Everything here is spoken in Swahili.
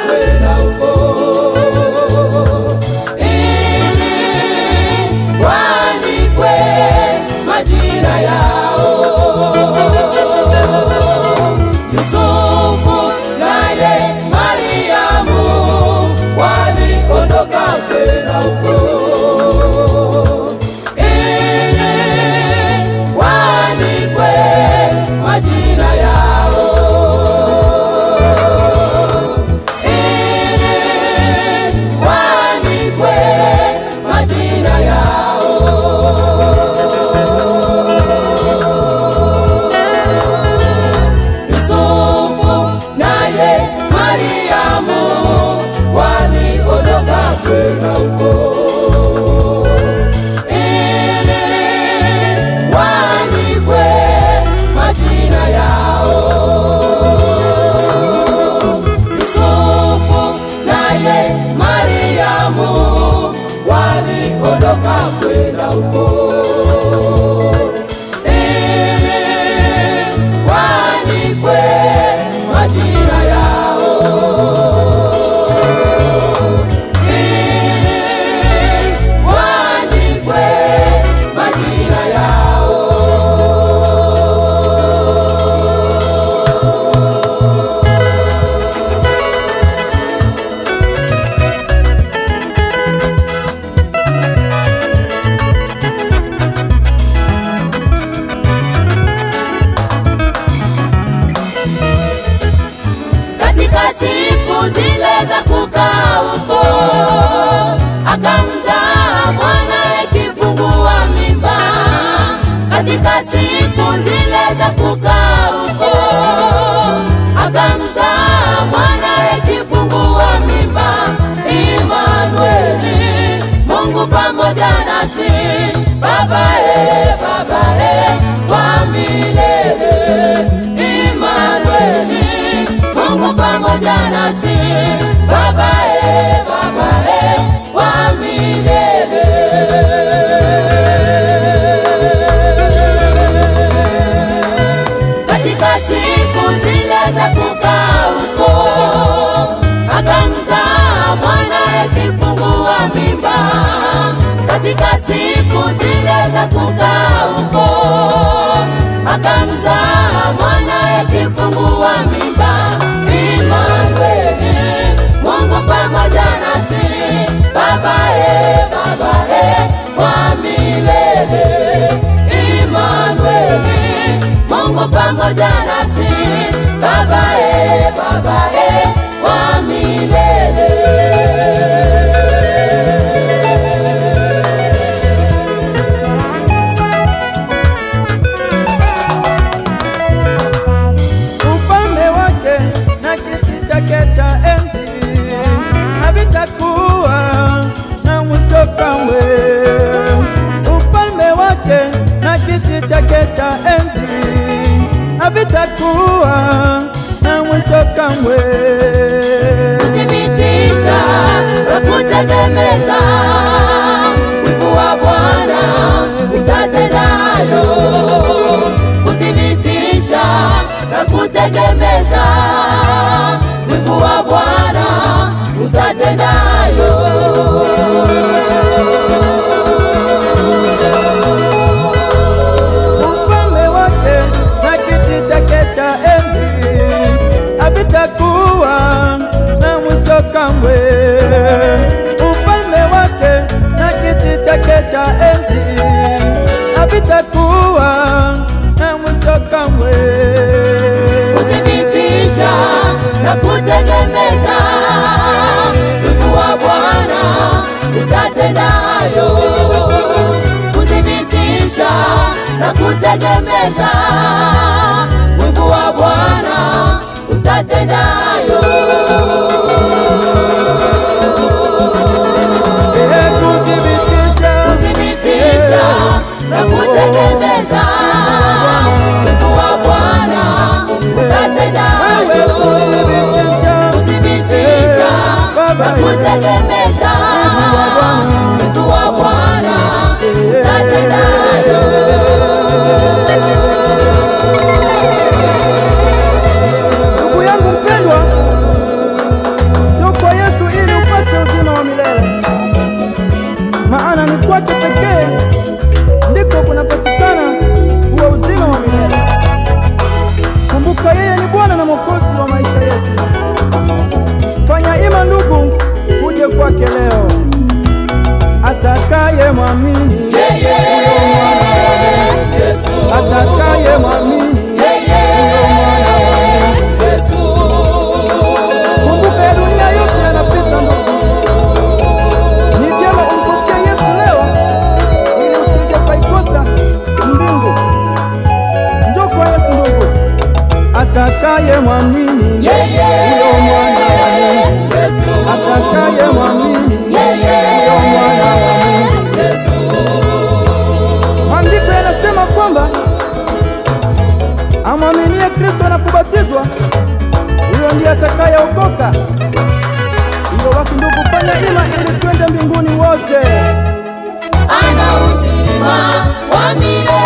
kwenda huko ili waandikwe majina yao. Yusufu naye Mariamu waliondoka kwenda huko ili waandikwe majina yao, ili waandikwe majina yao. Yusufu naye Mariamu waliondoka kwenda huko ili waandikwe majina yao. Yusufu naye Mariamu waliondoka kwenda huko ili waandikwe majina yao ili waandikwe majina yao. Katika siku zile za kukaa huko, akamzaa mwanaye kifungua mimba. Katika siku zile za kukaa huko, akamzaa mwanaye kifungua mimba. Imanueli, Mungu pamoja nasi, babae, babae wa milele. Imanueli, Mungu pamoja nasi, babae, babae wa milele. Katika siku zile za kukaa huko, akamzaa mwanaye kifungua mimba. Katika siku zile za kukaa huko, akamzaa mwanaye kifungua mimba. Imanueli, Mungu pamoja nasi, babae, babae wa milele. Imanueli, Mungu pamoja nasi, babae, babae wa milele. ufalme wake na kiti chake cha enzi havitakuwa na mwisho kamwe. Ufalme wake na kiti chake cha enzi havitakuwa na mwisho kamwe. kuthibitisha na kutegemeza wivu wa Bwana utatendayo, kuthibitisha na kutegemeza wivu wa Bwana utatendayo. ufalme wake na kiti chake cha enzi havitakuwa na mwisho kamwe. Ufalme wake na kiti chake cha enzi havitakuwa na mwisho kamwe. kuthibitisha na kutegemeza wivu wa Bwana utatendayo, kuthibitisha na kutegemeza wivu wa Bwana utatendayo. Eh, kuthibitisha kuthibitisha na kutegemeza wivu wa Bwana utatendayo, kuthibitisha na kutegemeza wivu wa Bwana utatendayo. Ndugu yangu mpendwa, mwamini Yeye. huyo mwana wa Mungu, Yesu. atakaye mwamini huyo mwana wa Mungu. Maandiko yanasema kwamba amwaminie Kristo na kubatizwa, huyo ndiye atakayeokoka. Hivyo basi, ndugu, fanya hima ili twende mbinguni wote. Ana uzima wa milele.